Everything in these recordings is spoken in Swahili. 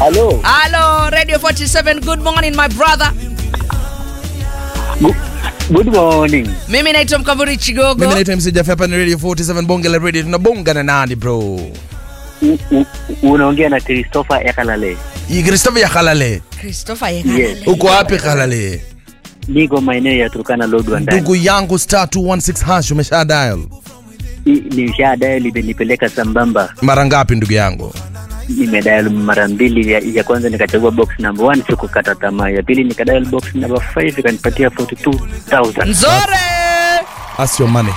Halo. Hello, Radio 47. Good morning, my brother. Gu- Good morning. Mimi naitwa Mkamburi Chigogo. mimi naitwa MC Jaffe hapa ni radio 47 bonge la radio tunabonga na nani bro U- u- Unaongea na Christopher Ekalale. Hii Christopher ya Kalale Christopher Yes. Yekalale. uko wapi Kalale Niko maeneo ya Turkana Lodwar ndani. ndugu yangu star 216 hash umesha dial I- Nishadayo limenipeleka sambamba. mara ngapi ndugu yangu Nimedial mara mbili. Ya, ya kwanza nikachagua box number 1 sikukata tamaa. Ya pili nikadial box number 5 ikanipatia 42000. Nzore. That's your money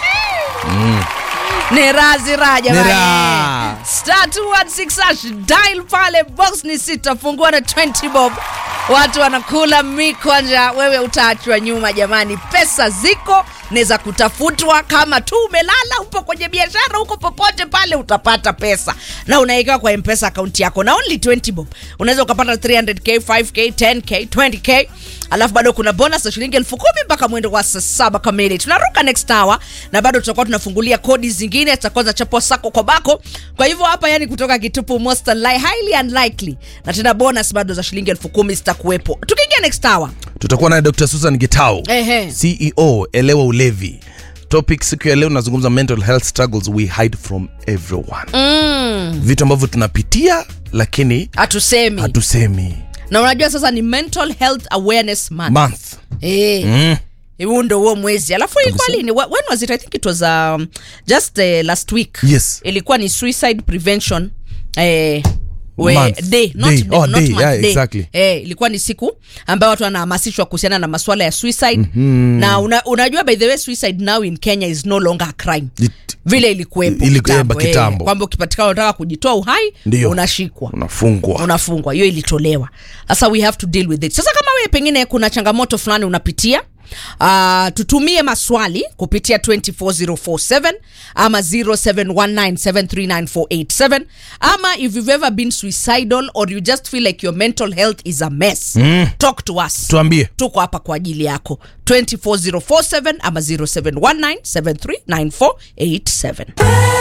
Ni razi raha Ni jamani. raha. Star 216 hash dial pale box ni sita fungua na 20 bob. Watu wanakula mikwanja, wewe utaachwa nyuma jamani. Pesa ziko ni za kutafutwa. Kama tu umelala, upo kwenye biashara, uko popote pale, utapata pesa na unawekewa kwa mpesa akaunti yako na only 20 bob. Unaweza ukapata 300k, 5k, 10k, 20k alafu bado kuna bonus ya shilingi elfu kumi mpaka mwendo wa saa saba kamili. Tunaruka next hour na bado tutakuwa tunafungulia kodi zingine zitakuwa zinachapwa sako kwa bako. Kwa hivyo hapa, yani kutoka kitupu, most li highly unlikely, na tena bonus bado za shilingi elfu kumi zitakuwepo tukiingia next hour. tutakuwa naye Dr. Susan Gitau Ehe. CEO elewa ulevi topic siku ya leo nazungumza mental health struggles we hide from everyone Mm, vitu ambavyo tunapitia lakini hatusemi hatusemi na unajua sasa ni mental health awareness month. month Eh. mm. huu ndo huo mwezi alafu ilikuwa lini Wh- when was it i think it was um, just uh, last week Yes. ilikuwa ni suicide prevention eh, we, Month. day, not, Day. day, Oh, not day. month, Yeah, day. exactly. Eh, ilikuwa ni siku ambayo watu wanahamasishwa kuhusiana na maswala ya suicide mm-hmm. na una, unajua by the way suicide now in kenya is no longer a crime It- vile ilikuwepo Ili- kitambo, eh, kitambo. eh, kwamba ukipatikana unataka kujitoa uhai Ndio. unashikwa unafungwa unafungwa hiyo ilitolewa sasa we have to deal with it sasa kama wewe pengine kuna changamoto fulani unapitia Uh, tutumie maswali kupitia 24047 ama 0719739487 ama if you've ever been suicidal or you just feel like your mental health is a mess mm. talk to us tuambie tuko hapa kwa ajili yako 24047 ama 0719739487